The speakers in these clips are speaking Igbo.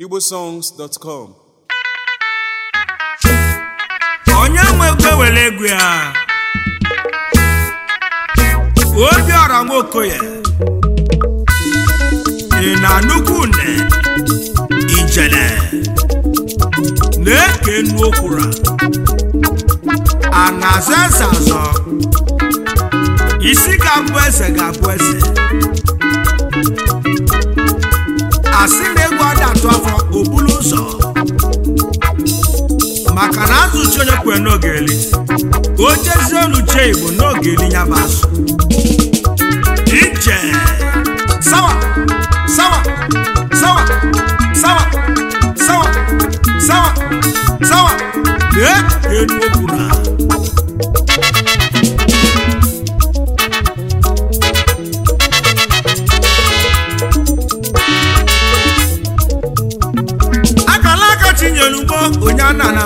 igbosongs.com onye nwe ego ewere ego ya obiọra nwokoye ị na nnukwu nne ijele na-eke nnu okwura a na-azọ eze azọ isi ga-abụ eze ga-abụ eze asị na egwu ada atụ afọ obulu ụzọ maka na azụ chi onye kwere n'oge eli ka o jezie olu chee igbo n'oge eli ya bụ azụ ije sawa sawa sawa sawa sawa sawa sawa lee elu okwu na akala aka chinyelugbo onye anana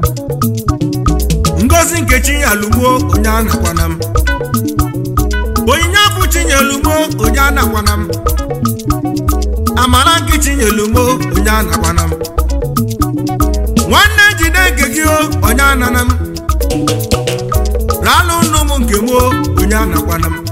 m ngozi nke chinyelugbo onye anakwana m onyinye afụ chinyelugbo onye anakwana m amara nke chinyelugbo onye anakwana m nwanne jide nke gị o onye anana m ralụ nnu m nke m o onye anakwana m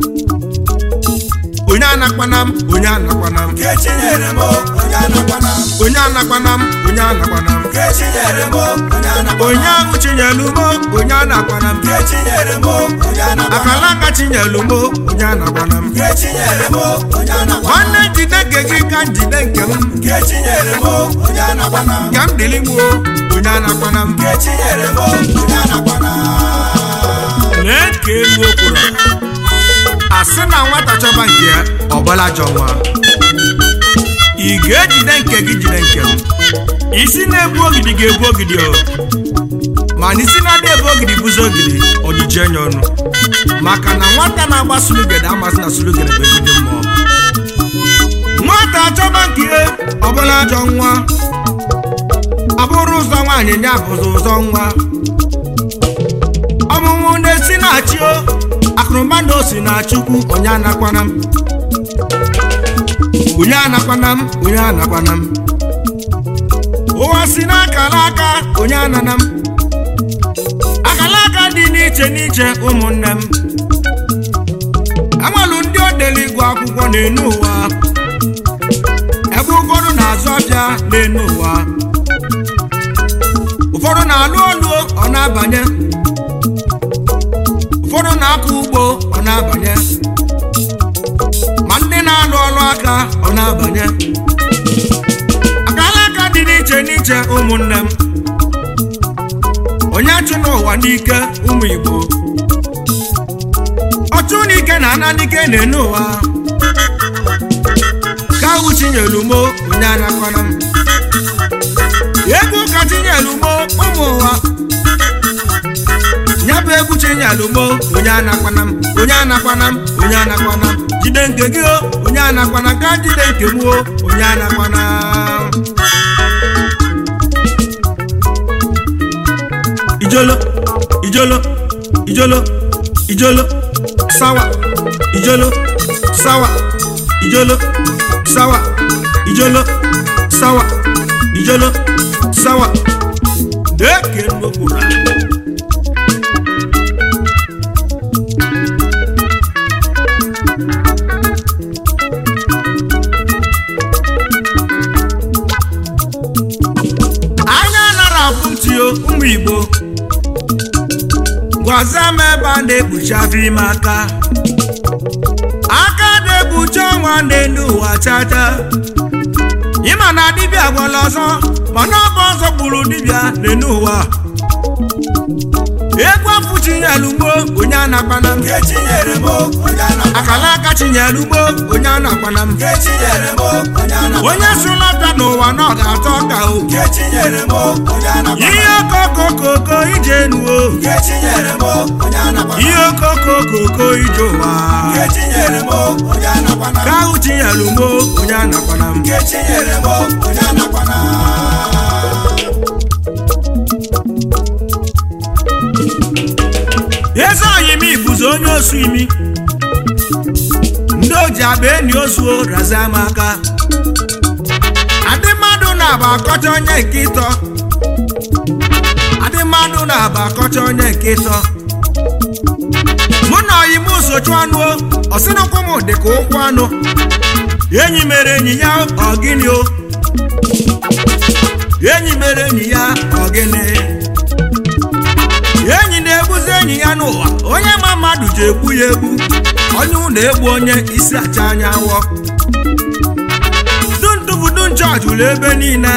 onye anakwana m onye anakwana m Kechinyere m onye anakwana m onye anakwana m onye anakwana m Kechinyere m onye anakwana onye ahụ chinyelugbo onye anakwana m Kechinyere m onye anakwana akala aka chinyelugbo onye anakwana m Kechinyere m onye anakwana nwanne jide nke gị ka njide nke m Kechinyere m onye anakwana ka m dịrị m o onye anakwana m Kechinyere m onye anakwana lee ka elu okwuru asị na nwata chọba nke ya ọbụla jọ nwa ị ga-ejide nke gị jide nke m isi na-ebu ogidi ga-ebu ogidi o mana isi na-ada ebu ogidi bụzi ogidi ọdịje nya ọnụ maka na nwata na-agba sulugede amasị na sulugede bụ egide mmụọ nwata achọba nke ya ọbụla ajọ nwa ọ bụrụ ụzọ nwaanyị ya bụzi ụzọ nwa ọmụmụ na-esi na-achị o akụrụma na osi na chukwu onye anakwana m onye anakwana m onye anakwana m ụwa si n'akara aka onye anana m akara aka dị n'iche n'iche ụmụnne m enwelu ndị odeli ịgụ akwụkwọ n'enu ụwa ebe ụfọdụ na-azụ ọbịa n'enu ụwa ụfọdụ na-alụ olu ọ na-abanye ụfọdụ na-akọ ugbo ọ na-abanye ma ndị na-alụ ọrụ aka ọ na-abanye akala aka dị n'iche n'iche ụmụnne m onye chụ n'ụwa n'ike ụmụ igbo ọchụ n'ike na ana n'ike na-ene ụwa ka ahụ chinyelumo onye anakwana m egwu ka chinyelumo ụmụ ụwa ya bụ egwu chinyelumo onye anakwana m onye anakwana m onye anakwana m jide nke gị o onye anakwana ka jide nke m o onye anakwana ijolo ijolo ijolo ijolo sawa ijolo sawa ijolo sawa ijolo sawa ijolo sawa deke nnukwura anya nara abụ ntị o ụmụ igbo gwaza m ebe a na-ekpuchi afọ ime aka aka na-ekpuchi ọnwa n'elu ụwa chacha ịma na dibịa gwara ọzọ mana ọ bụ ọzọ gburu dibịa n'elu ụwa egwu afụ chinyelugbo onye anakwana m Kechinyere m onye anakwana akala aka chinyelugbo onye anakwana m Kechinyere m onye anakwana onye sụlọta n'ụwa na ọ ga-atọ ọka o Kechinyere m onye anakwana ihe okokokoko ije nuo Kechinyere m onye anakwana ihe okokokoko ije ụwa Kechinyere m onye anakwana ka ahụ chinyelugbo onye anakwana m Kechinyere m onye anakwana eze anyị m ibuzi onye osu imi ndị oji agba enyi ozuo razie m aka adị mmadụ na-aba akọcha onye nke ịtọ adị mmadụ na-aba akọcha onye nke ịtọ mụ na ọyị m sochu anụ ọsịnụkwụ m dị ka ụkwụ anụ enyi mere enyi ya ọgịnị o enyi mere enyi ya ọgịnị enyi na-egbuzi enyi ya n'ụwa onye ma mmadụ ji egbu ya egbu onye ụlọ egbu onye isi acha anya awọ dundubudu nchọọchị ụlọ ebe niile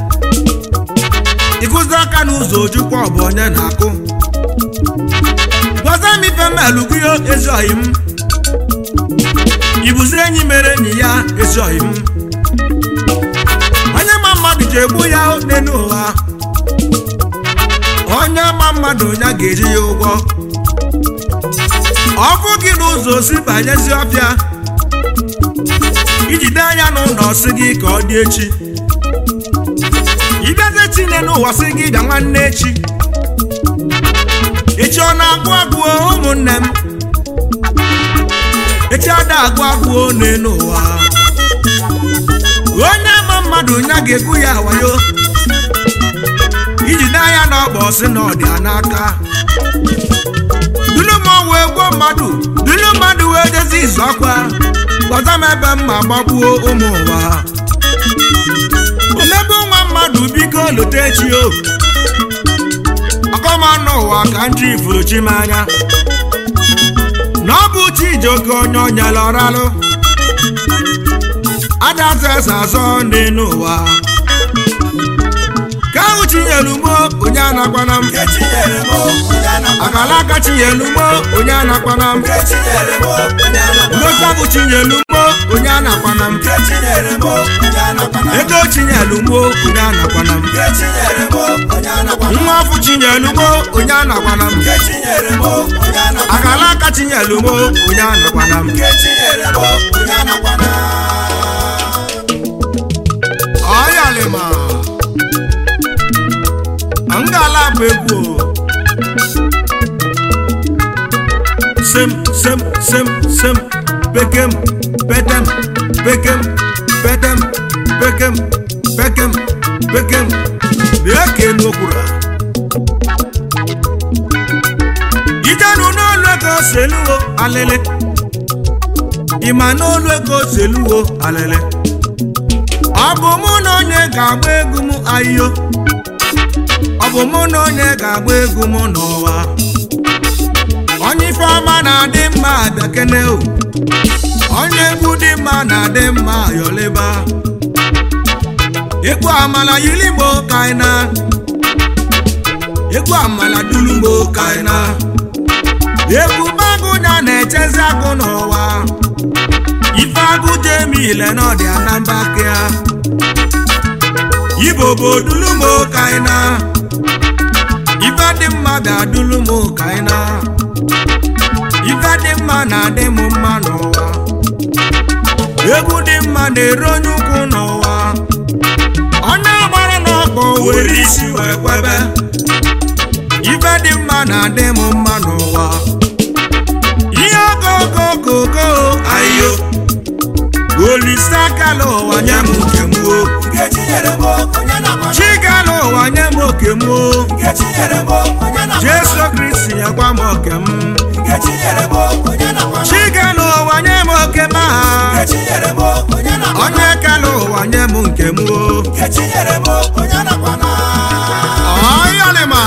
ịkụzi aka n'ụzọ ojukwa ọ bụ onye na-akụ gwaza m ife melụgụyo ezi oyi m ibuzi enyi mere enyi ya ezi oyi m onye ma mmadụ ji egbu ya n'elu ụwa onye ma mmadụ ya ga-eji ya ụgwọ ọkụ gị n'ụzọ si banyezi ọfịa ijide anya n'ụlọ si gị ka ọ dị echi ịbịazi tinye n'ụwa si gị bịa nwanne echi echi ọ na-agụ agụ ụmụnne m echi ada agụ agụ n'elu ụwa onye ama mmadụ ya ga-egbu ya wayo ijide anya na ọgba ọsị na ọdịa n'aka dulu m wee gbuo mmadụ dulu mmadụ wee jezi izu ọkwa gbọta m ebe m ma gbagbuo ụmụ ụwa omebe nwa mmadụ biko lote echi o ọkọmanụ ụwa ka nji ifuru chi m anya na ọ bụ Chijioke onye onyela ọralụ adaza eze azọ n'elu ụwa ka ahụ chinyelu mo onye anakwana m Echinyere m onye anakwana akala aka chinyelu mo onye anakwana m Echinyere m onye anakwana n'otabụ chinyelu mo onye anakwana m Echinyere m onye anakwana ego chinyelu mo onye anakwana m Echinyere m onye anakwana nwa ọfụ chinyelu mo onye anakwana m Echinyere m onye anakwana akala aka chinyelu mo onye anakwana m Echinyere m onye anakwana ọyalịma ngala bụ egwu o. sem sem sem sem pekem petem pekem petem pekem pekem pekem na-eke n'okwura ijenu n'olu ego seluwo alele ịma n'olu ego seluwo alele ọ bụ mụ na onye ga-agba egwu m ayo ọ bụ mụ na onye ga-agba egwu m n'ụwa onye ife ọma na-adị mma abịakene o onye egwu dị mma na-adị mma yọlịba egwu amala yiligbo kaina egwu amala dulugbo kaina egwu bagụnya na-echezi agụ n'ụwa ife agụ jemi ile n'ọdị anambakịa ibo bụ dulumo kaina ife dị mma ga-adulumo kaina ife dị mma na-adị m mma n'ụwa egwu dị mma na-ere onye ukwu n'ụwa onye gbara n'ọkpọ were isi wee kwebe ife dị mma na-adị m mma n'ụwa ihe okokokoko ayo olise akala ụwa nye m nke m o Echinyere m onye anakwana chigala ụwa nye m oke m o Echinyere m onye anakwana jesu kristi nyekwa m oke m Echinyere m onye anakwana chigala ụwa nye m oke m aha Echinyere m onye anakwana onye kala ụwa nye m nke m o Echinyere m onye anakwana ọyọlịma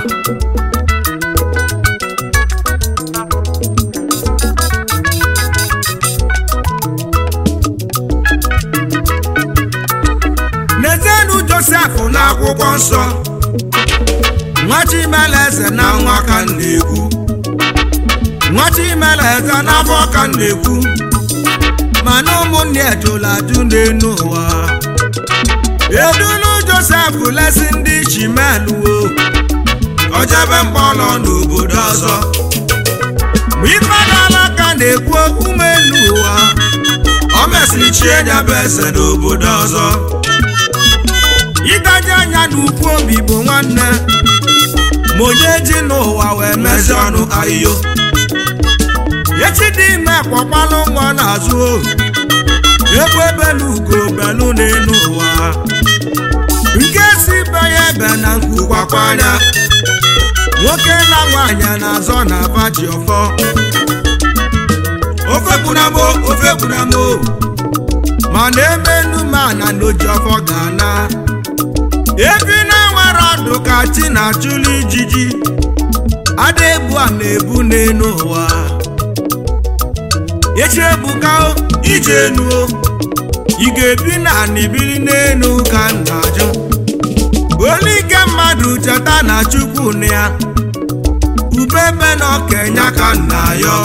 n'ezienụ josef n'akwụkwọ nsọ nwa chimeleze na nwa ka m na-ekwu nwa chimeleze n'afọ ka m na-ekwu mana ụmụnne ejula ajụ n'enu ụwa edulu josef lesi ndị chimeluo ojebe mkpọrọ n'obodo ọzọ mgbe ife dala aka na-ekwu okwu m elu ụwa o mesịrị chie nya bụ eze n'obodo ọzọ ịgaji anya n'ukwu obi bụ nwanne ma onye ji n'ụwa wee mezi ọnụ ahịhịo echi dị ime kpọkpalụ nwa n'azụ o egwu ebelu ugo belu n'elu ụwa ebe na nkwukwakwanya nwoke na nwaanyị na-azọ na abaji ọfọ ofe gbunamo ofe gbunamo mana ebe numana n'oji ọfọ ga-ana ebi na nwere ọdụ ka chi na-achụlụ ijiji ada ebu a na-ebu n'elu ụwa echi ebuka o, ije enu o. ị ga-ebi na ana ibili n'elu ka m na-ajụ olu ike mmadụ cheta na chukwu na ya ubebe na okenya ka m na-ayọ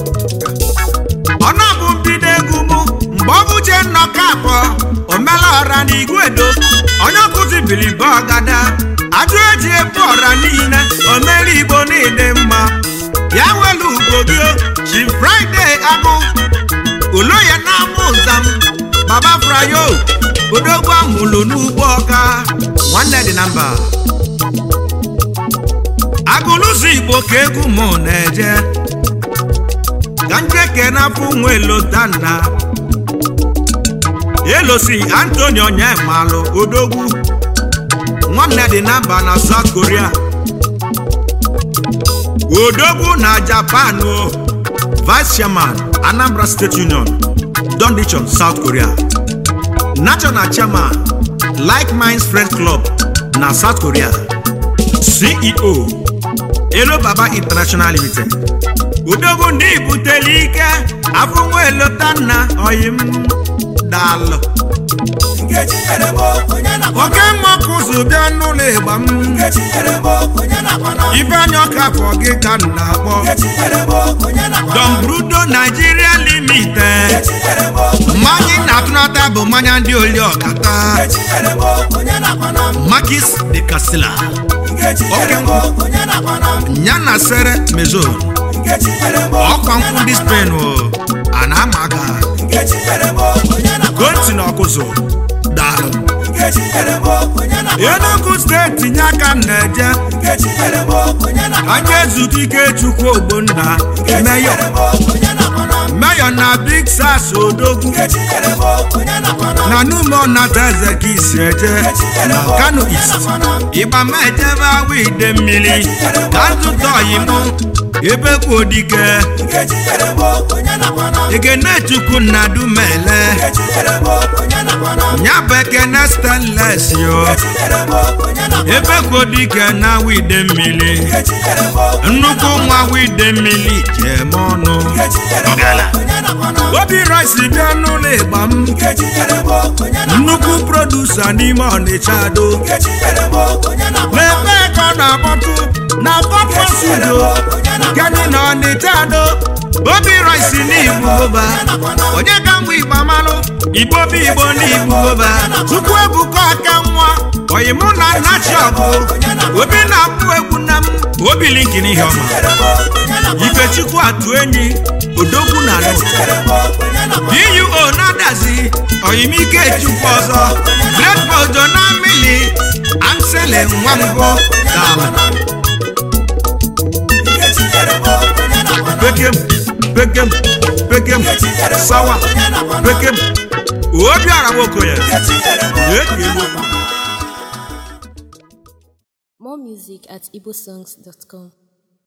ọ na-abụ mbido egwu mụ mgbe ọ bụ uche nnọkọ abụọ omela ọra na igwedo onye ọkụzi bilibe ọgada ajụ eji ebu ọra niile omere igbo niile mma ya welu ugbo gị o, chi fraịde agụ uloye na-amụ ụzam baba frayo odogwu amụlụ n'ugbo ọka nwanne dị na mba agụlụzi igbo ka egwu mụ na-eje ka njeke n'afọ nwa elotanna elosi antoni onyemalụ odogwu nwanne dị na mba na south korea odogwu na japan o vice chairman anambra state union dondichon south korea national chairman like minds friends club na south korea ceo elo baba international limited odogwu ndị ibutele ike afọ nwa elotanna oyim daalụ Nkechi nyere m onye nakwa oke mmọkụ ụzọ bịa n'ụlọ ịgba m Nkechi nyere m onye nakwa na ife anya ọka afọ gị ka m na-akpọ Nkechi nyere m onye nakwa na Don Brudo Nigeria Limited Nkechi nyere m mmanya ị na-atụnata bụ mmanya ndị oli ọkata Nkechi nyere m onye nakwa na Makis de Castilla Nkechi nyere m onye nakwa na ya na sere mezo Nkechi nyere m ọkwa nkwụ ndị Spain o a na-ama aka Nkechi nyere m onye nakwa gonti na ọkụzụ daalụ Nkechi nyere m onye nakwa Enugu steeti nye aka m na-eje Nkechi nyere m onye nakwa anya ezute ike chukwu ogbonna Nkechi meyo nyere m onye nakwa na meyo na big sas odogwu Nkechi nyere m onye nakwa na na numo nata eze ka isi eje na kano east ịgba ma ejebe awa ide mmiri ka ntụta ọyimụ ebe kwu dike Nkechi nyere m onye nakwa na ekene chukwu nna dumele Nkechi nyere m onye nakwa na ya bụ ekene stanles yo Nkechi nyere m onye nakwa ebe kwu dike na awa ide mmiri Nkechi nyere m nnukwu nwa awa ide mmiri jem ọnụ Nkechi nyere m onye nakwa na obi rice bịa n'ụlọ ịgba m Nkechi nyere m onye nakwa nnukwu produsa n'ime ọnịcha do Nkechi nyere m onye nakwa na n'ebe ka ọ na-akpọtụ na pọpọ studio gani na ọnịcha do obi rice n'igbo boba onye ka mgbe igbo amalụ igbo bụ igbo n'igbo boba tupu ebuka aka nwa oyimụ na nnachi ọgụ obi na-akpụ egwu na m obi linkin ihe ọma nyere m onye nakwa ifechukwu atụ enyi odogwu na nụ nyere m onye nakwa duo na-adazi oyimike chukwu ọzọ bledbodo na mmili ansele nwa mbụ dala Nkechi nyere m onye nakwa na bekem bekem bekem sawa bekem obi ara nwoke ya Nkechi nyere m Ee, ka egwu. More music at igbosongs.com.